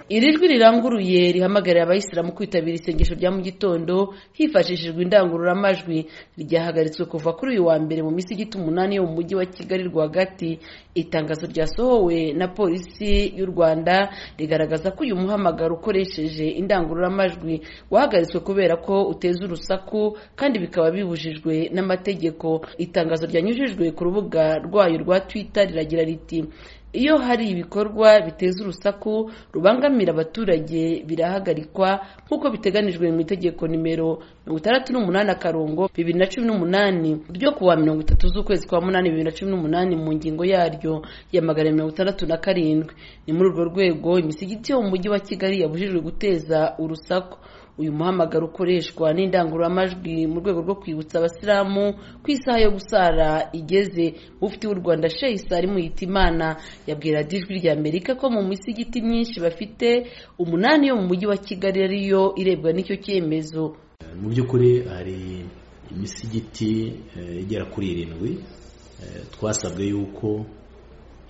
iri jwi riranguruye rihamagarira abayisilamu kwitabira isengesho rya mu gitondo hifashishijwe indangururamajwi ryahagaritswe kuva kuri uyu wa mbere mu misigiti umunani yo mu mujyi wa kigali rwagati itangazo ryasohowe na polisi y'u rwanda rigaragaza ko uyu muhamagaro ukoresheje indangururamajwi wahagaritswe kubera ko uteza urusaku kandi bikaba bibujijwe n'amategeko itangazo ryanyujijwe ku rubuga rwayo rwa twitter riragira riti iyo hari ibikorwa biteza urusaku rubangamira abaturage birahagarikwa nk'uko biteganijwe mu itegeko nimero mirongo itandatu n'umunani akarongo bibiri na cumi n'umunani ryo kuwa mirongo itatu z'ukwezi kwa munani bibiri na cumi n'umunani mu ngingo yaryo ya magana mirongo itandatu na karindwi ni muri urwo rwego imisigiti yo mu mujyi wa kigali yabujijwe guteza urusaku uyu muhamagaro ukoreshwa n'indangururamajwi mu rwego rwo kwibutsa abasilamu ku isaha yo gusara igeze mufti w'u rwanda shehi sari muhitimana yabwira ijwi rya amerika ko mu misigiti myinshi bafite umunani yo mu mujyi wa kigali ariyo irebwa n'icyo cyemezo mu by'ukuri hari imisigiti igera kuri irindwi twasabwe yuko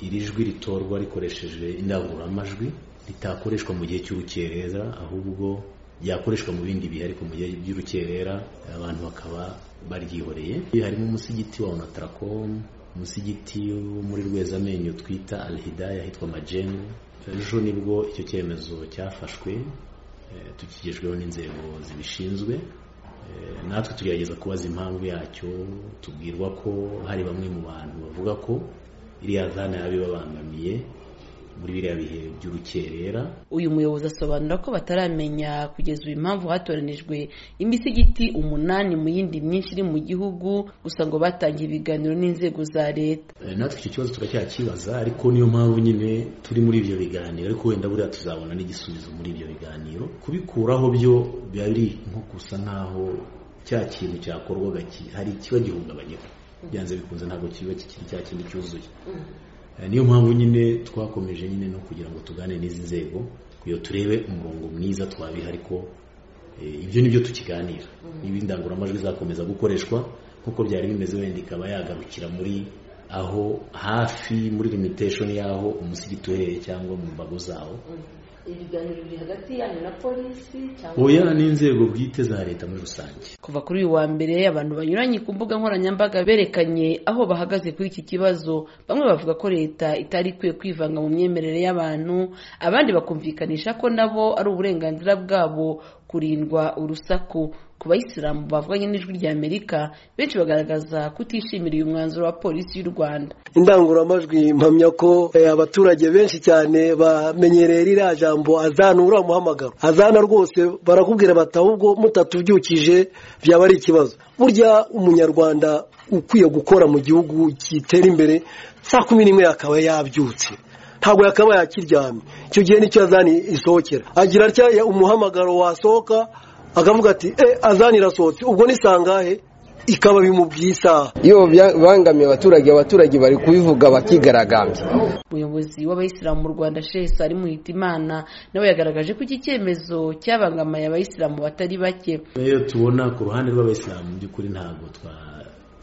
iri jwi ritorwa rikoresheje indangururamajwi ritakoreshwa mu gihe cy'urukerera ahubwo ryakoreshwa mu bindi bihe ariko mu gihe by'urukerera abantu bakaba baryihoreye harimo umusigiti wa onatarakomu umusigiti wo muri rwezamenyo twita alihidaya ahitwa majengo ejo nibwo icyo cyemezo cyafashwe tukigejweho n'inzego zibishinzwe natwe tugerageza kubaza impamvu yacyo tubwirwa ko hari bamwe mu bantu bavuga ko iriya zana yabibabangamiye muri biriya bihe by'urukerera uyu muyobozi asobanura ko bataramenya kugeza ubu impamvu hatoranijwe imisigiti umunani mu yindi myinshi iri mu gihugu gusa ngo batangiye ibiganiro n'inzego za leta natwe icyo kibazo turacyakibaza ariko niyo mpamvu nyine turi muri ibyo biganiro ariko wenda buriya tuzabona n'igisubizo muri ibyo biganiro kubikuraho byo biba biri nko gusa nk'aho cya kintu cyakorwaga hari ikiba gihungabanyaho byanze bikunze ntabwo kiba kikiri cya kindi cyuzuye niyo mpamvu nyine twakomeje nyine no kugira ngo tugane n'izi nzego kugira ngo turebe umurongo mwiza twabiha ariko ibyo ni byo tukiganira niba indangururamajwi izakomeza gukoreshwa nk'uko byari bimeze wenda ikaba yagarukira muri aho hafi muri limitation y'aho umusigiti uhereye cyangwa mu mbago zawo ibiganiro biri hagati yanyu na polisi oya n'inzego bwite za leta muri rusange kuva kuri uyu wa mbere abantu banyuranye ku mbuga nkoranyambaga berekanye aho bahagaze kuri iki kibazo bamwe bavuga ko leta itari ikwiye kwivanga mu myemerere y'abantu abandi bakumvikanisha ko nabo ari uburenganzira bwabo kurindwa urusaku ku bayisilamu bavuganye n'ijwi rya amerika benshi bagaragaza kutishimira uyu mwanzuro wa polisi y'u rwanda indangururamajwi mpamya ko abaturage benshi cyane bamenyereye ririya jambo azana uriya muhamagaro azana rwose barakubwira bati ahubwo mutatubyukije byaba ari ikibazo burya umunyarwanda ukwiye gukora mu gihugu gitera imbere saa kumi n'imwe akaba yabyutse ntabwo yakabaye akiryamye icyo gihe nicyo azani isohokera agira atya umuhamagaro wasohoka akavuga ati e azani irasohotse ubwo ni sangahe ikaba bimubwiye isaha iyo bangamiye abaturage abaturage bari kubivuga bakigaragambya umuyobozi w'abayisilamu mu rwanda shehe sari muhitimana nawe yagaragaje ko iki cyemezo cyabangamiye abayisilamu batari bake iyo tubona ku ruhande rw'abayisilamu mu by'ukuri ntabwo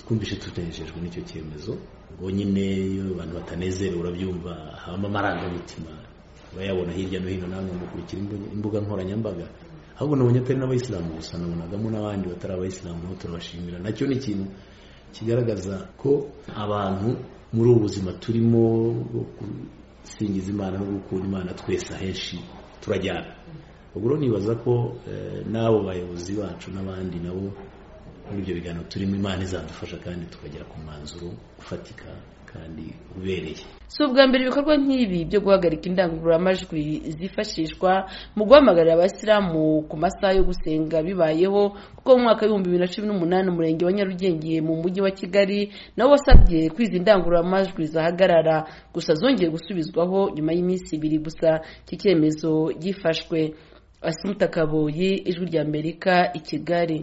twumvise tutenejejwe n'icyo cyemezo ubwo nyine iyo abantu batanezerewe urabyumva habamo amarangamutima bayabona hirya no hino namwe mukurikira imbuga nkoranyambaga ahubwo nabonye atari n'abayisilamu gusa nabonagamo n'abandi batari abayisilamu nabo turabashimira nacyo ni ikintu kigaragaza ko abantu muri ubu buzima turimo bwo gusingiza imana no gukunda imana twese ahenshi turajyana ubwo nibaza ko n'abo bayobozi bacu n'abandi nabo muri ibyo biganiro turimo imana izadufasha kandi tukagera ku mwanzuro ufatika kandi ubereye si ubwa mbere ibikorwa nk'ibi byo guhagarika indangururamajwi zifashishwa mu guhamagarira abasilamu ku masaha yo gusenga bibayeho kuko mu mwaka w'ibihumbi bibiri na cumi n'umunani umurenge wa nyarugenge mu mujyi wa kigali nawo wasabye ko izi ndangururamajwi zahagarara gusa zongeye gusubizwaho nyuma y'iminsi ibiri gusa iki cyemezo gifashwe asimuta kaboyi ijwi ry'amerika i kigali